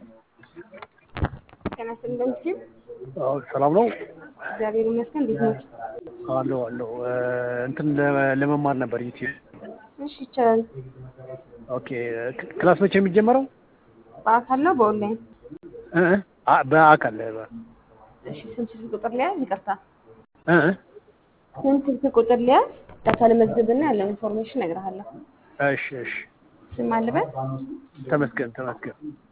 ጤና ይስጥልኝ ሲል አዎ ሰላም ነው። እግዚአብሔር ይመስገን። እንዴት ነዎት? አለሁ አለሁ። እንትን ለ- ለመማር ነበር ዩቲዩብ። እሺ ይቻላል። ኦኬ ክ- ክላስ መቼ የሚጀመረው? በአካል ነው በኦንላይን? እ እ አ- በአካል በ- እሺ ስንት ስልክ ቁጥር ሊያዝ? ይቅርታ እ እ ስንት ስልክ ቁጥር ሊያዝ? ዳታ ልመዝግብና ያለውን ኢንፎርሜሽን እነግርሃለሁ። እሺ እሺ። ስም አልበል ተመስገን ተመስገን።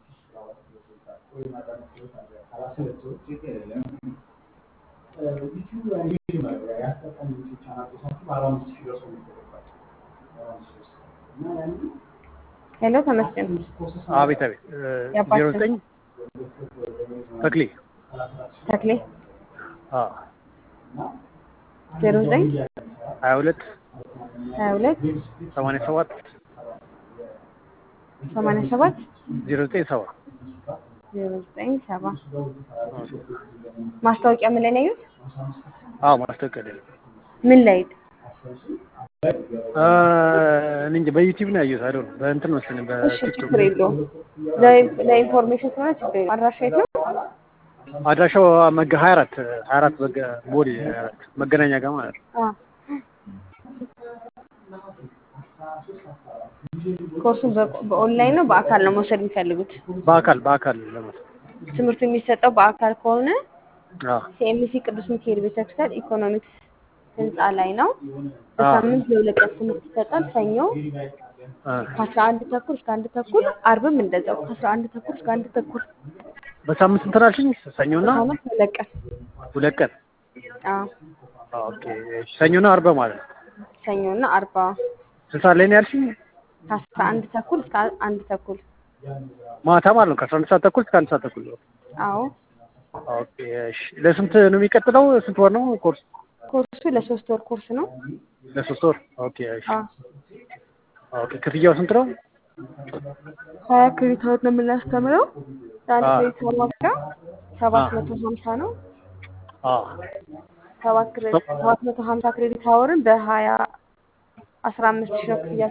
ሄሎ ተመስገን። አቤት አቤት። የአባት ዜሮ ስም? ዘጠኝ ተክሌ ተክሌ አ ዜሮ ዘጠኝ ሀያ ሁለት ሀያ ሁለት ሰማንያ ሰባት ሰማንያ ሰባት ዜሮ ዘጠኝ ሰባ ዜሮ ዘጠኝ ሰባ ማስታወቂያ ምን ላይ ነው ያዩት? አዎ ማስታወቂያ ላይ ነው። ምን ላይ? አ፣ እኔ እንጃ በዩቲዩብ ነው ያየሁት። አይደል በእንትን መሰለኝ እሺ በቲክቶክ ችግር የለውም። ለ- ለኢንፎርሜሽን ስለሆነ ችግር የለውም። አድራሻ የት ነው? አድራሻው መገ ሀያ አራት ሀያ አራት መገ ቦሌ ሀያ አራት መገናኛ ጋር ማለት ነው። አ ኮርሱን በ- በኦንላይን ነው በአካል ነው መውሰድ የሚፈልጉት? በአካል በአካል ለመውሰድ ትምህርቱ የሚሰጠው በአካል ከሆነ አዎ ሲኤምሲ ቅዱስ ሚካኤል ቤተክርስቲያን ኢኮኖሚክስ ህንፃ ላይ ነው። በሳምንት ለሁለት ቀን ትምህርት ይሰጣል። ሰኞ አ፣ ከአስራ አንድ ተኩል እስከ አንድ ተኩል፣ አርብም እንደዛው ከአስራ አንድ ተኩል እስከ አንድ ተኩል በሳምንት እንትን አልሽኝ? ሰኞና በሳምንት ሁለት ቀን። ሁለት ቀን። አዎ ኦኬ እሺ። ሰኞና አርባ ማለት ነው። ሰኞና አርባ ስንት ሰዓት ላይ ነው ያልሽኝ? ከአስራ አንድ ተኩል እስከ አንድ ተኩል። ማታ ማለት ነው። ከአስራ አንድ ሰዓት ተኩል እስከ አንድ ሰዓት ተኩል ነው። አዎ ኦኬ እሺ። ለስንት ነው የሚቀጥለው? ስንት ወር ነው ኮርስ? ኮርሱ ለሶስት ወር ኮርስ ነው። ለሶስት ወር። ኦኬ እሺ። አዎ ኦኬ ክፍያው ስንት ነው? ሀያ ክሬዲት አወር ነው የምናስተምረው። ለአንድ አዎ። ክሬዲት አወር ዋጋ ሰባት አዎ። መቶ ሀምሳ ነው። አዎ ሰባት ክሬዲት ሰባት መቶ ሀምሳ ክሬዲት አወርን በሀያ አስራ አምስት ሺህ ነው ክፍያ